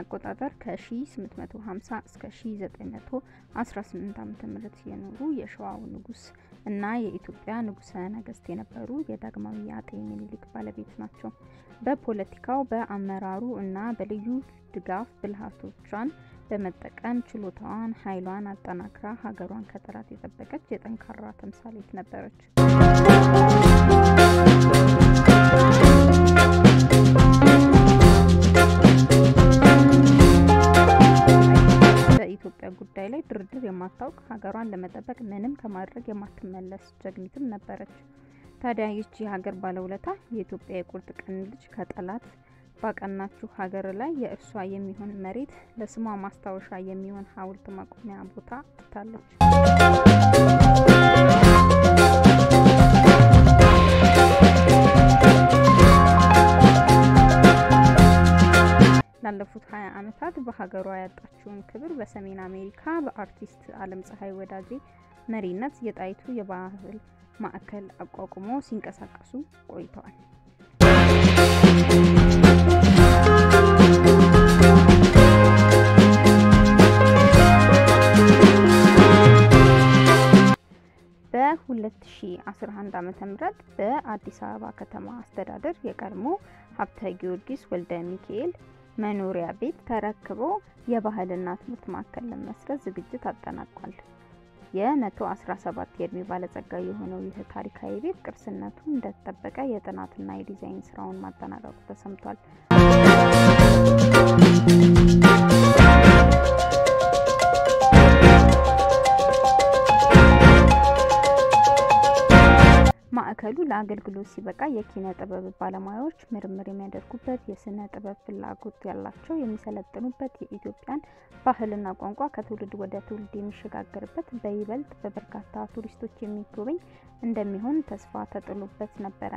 አቆጣጠር ከ1850 እስከ 1918 ዓ.ም የኖሩ የሸዋው ንጉስ እና የኢትዮጵያ ንጉሰ ነገስት የነበሩ የዳግማዊ አጤ ምኒልክ ባለቤት ናቸው። በፖለቲካው፣ በአመራሩ እና በልዩ ድጋፍ ብልሃቶቿን በመጠቀም ችሎታዋን፣ ኃይሏን አጠናክራ ሀገሯን ከጠላት የጠበቀች የጠንካራ ተምሳሌት ነበረች። በኢትዮጵያ ጉዳይ ላይ ድርድር የማታውቅ ሀገሯን ለመጠበቅ ምንም ከማድረግ የማትመለስ ጀግኒትም ነበረች። ታዲያ ይህች የሀገር ባለውለታ የኢትዮጵያ የቁርጥ ቀን ልጅ ከጠላት ባቀናችሁ ሀገር ላይ የእርሷ የሚሆን መሬት ለስሟ ማስታወሻ የሚሆን ሐውልት ማቆሚያ ቦታ ትታለች። ላለፉት ሀያ ዓመታት በሀገሯ ያጣችውን ክብር በሰሜን አሜሪካ በአርቲስት አለም ፀሐይ ወዳጄ መሪነት የጣይቱ የባህል ማዕከል አቋቁሞ ሲንቀሳቀሱ ቆይተዋል። በ2011 ዓ.ም በአዲስ አበባ ከተማ አስተዳደር የቀድሞ ሀብተ ጊዮርጊስ ወልደ ሚካኤል መኖሪያ ቤት ተረክቦ የባህልና ትምህርት ማዕከል ለመስረት ዝግጅት አጠናቋል። የ117 የእድሜ ባለጸጋ የሆነው ይህ ታሪካዊ ቤት ቅርስነቱ እንደተጠበቀ የጥናትና የዲዛይን ስራውን ማጠናቀቁ ተሰምቷል። ማዕከሉ ለአገልግሎት ሲበቃ የኪነ ጥበብ ባለሙያዎች ምርምር የሚያደርጉበት፣ የስነ ጥበብ ፍላጎት ያላቸው የሚሰለጥኑበት፣ የኢትዮጵያን ባህልና ቋንቋ ከትውልድ ወደ ትውልድ የሚሸጋገርበት፣ በይበልጥ በበርካታ ቱሪስቶች የሚጎበኝ እንደሚሆን ተስፋ ተጥሎበት ነበረ።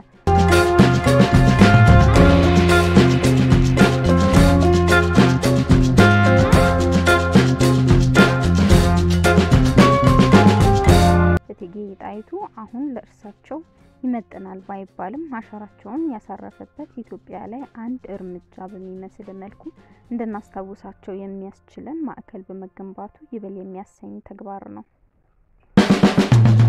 እቴጌ ጣይቱ አሁን ለእርሳቸው ይመጥናል ባይባልም አሻራቸውን ያሳረፈበት ኢትዮጵያ ላይ አንድ እርምጃ በሚመስል መልኩ እንድናስታውሳቸው የሚያስችለን ማዕከል በመገንባቱ ይበል የሚያሰኝ ተግባር ነው።